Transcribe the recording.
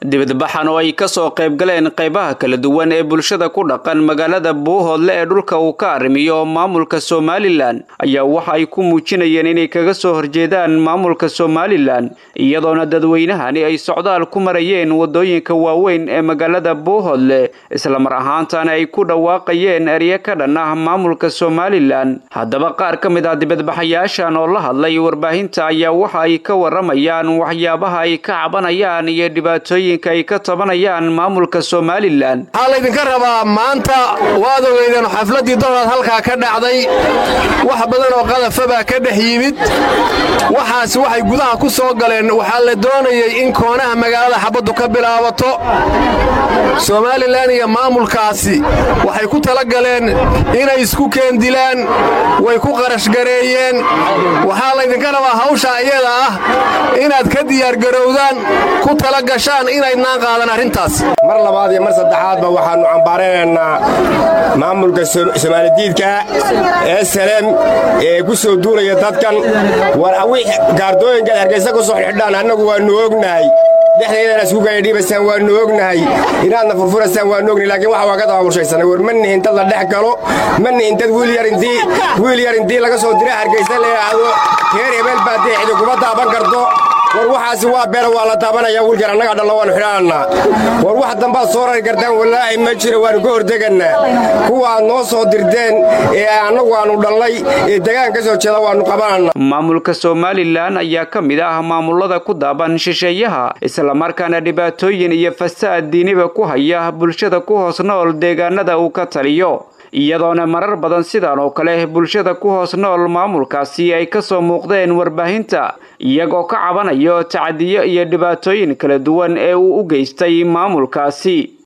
dibadbaxan oo ay kasoo qayb galeen qaybaha kala duwan ee bulshada ku dhaqan magaalada buuhoodle ee dhulka uu ka arrimiyo maamulka somalilan ayaa waxa ay ku muujinayeen inay kaga soo horjeedaan maamulka somalilan iyadoona dadweynahani ay socdaal ku marayeen wadooyinka waaweyn ee magaalada buuhoodle islamar ahaantana ay ku dhawaaqayeen erye ka dhan ah maamulka somalilan haddaba qaar ka mid ah dibadbaxayaashan oo la hadlay warbaahinta ayaa waxa ay ka waramayaan waxyaabaha ay ka cabanayaan iyo dhibaatooyinka ay ka tabanayaan maamulka somalilan waxaa laydinka rabaa maanta waad ogeydeen xafladdii donaad halkaa ka dhacday wax badan oo qadafa baa ka dhex yimid waxaasi waxay gudaha ku soo galeen waxaa la doonayey in koonaha magaalada xabaddu ka bilaabato somalilan iyo maamulkaasi waxay ku tala galeen inay isku keendilaan way ku qarashgareeyeen waxaa laydinka rabaa hawsha iyada ah inaad ka diyaargarowdaan ku tala gashaan inaydnaan qaadan arrintaas mar labaad iyo mar saddexaadba waxaannu cambaaranaynaa maamulka somaalidiidka ee salem ee ku soo duulaya dadkan war awii gaardooyinkaad hargaysa ku soo xidhaan annagu waannu ognahay dhexdeedana isku gaadhiibasaan waannu ognahay inaadna furfurasaan waannu ognahay laakiin waxa waa ka dabaabulshaysanay war ma nihin dad la dhex galo ma nihin dad wiil yar intii laga soo dira hargaysa la yidhaahdo reer hebeel baa deexdi kuma taaban karto war waxaasi waa beela waa la taabanaya wiilkan annaga dhalla waannu xidhaannaa war wax dambaad soo rari kartaan wallaahi ma jira waannu ka hortegannaa kuwa aad noo soo dirteen ee annagu aannu dhallay ee degaan ka soo jeeda waannu qabanannaa maamulka somalilan ayaa ka mid ah maamulada ku daaban shisheeyaha islamarkaana dhibaatooyin iyo fasaad diiniba ku haya bulshada ku hoos nool deegaanada uu ka taliyo iyadoona marar badan sidan oo kale bulshada ku hoos nool maamulkaasi ay ka soo muuqdeen warbaahinta iyagoo ka cabanayo tacadiyo iyo dhibaatooyin kala duwan ee uu u geystay maamulkaasi